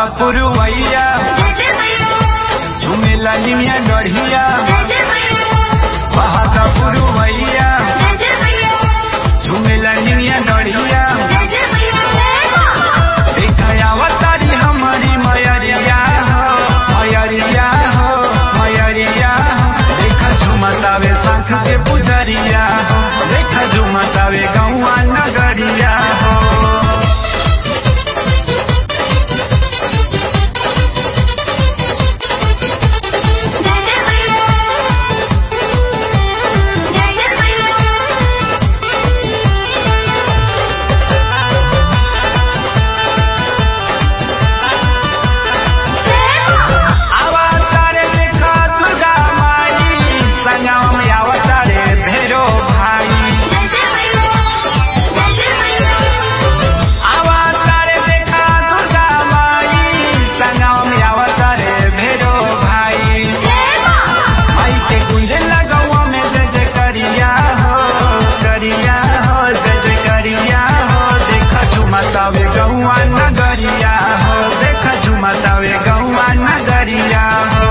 पुरवैया झुमेला निमिया गढ़िया बहादा पुरवैया झुमेला निमिया गढ़िया अवतारी हमारी मयरिया हो मयरिया हो मयरिया हो देखा झुमतावे शंख के पुजरिया हो देखा झुमतावे गौआ नगरिया हो अवतारे देखा दुर्गा माई संगम में अवतारे भैरो भाई अवतारे देखा दुर्गा माई संगम में अवतारे भैरो भाई माई के कुंज लगवा में जय जय करिया हो करिया हो जय जय करिया हो देखा झुमतावे गौआ नगरिया हो देखा झुमतावे गौआ नगरिया हो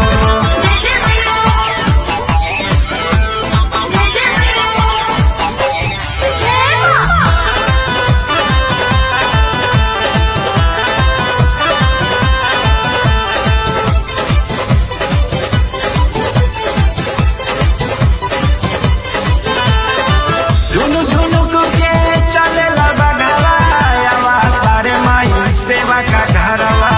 झुनु झुनुक के चलेला बघवा आवा तारे माई सेवा का घरवा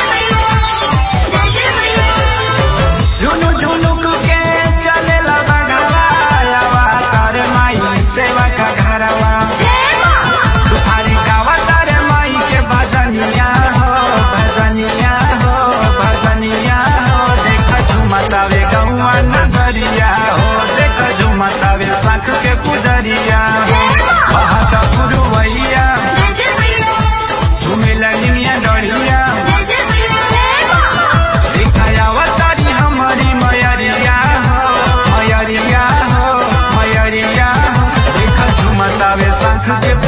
झुनु झुनुक के चलेला बघवा आवा तारे माई सेवा का घरवा तुम्हारी गावा तारे माई के भजनिया हो भजनिया हो भजनिया हो देखा झुमतावे गौआ नगरिया हो देखा झुमतावे शंख के पुजरिया हो बहादा पुरवैया झुमेला निमिया डढ़िया देखा अवतारी हमारी मयरिया हो मयरिया हो मयरिया हो देखा झुमतावे शंख के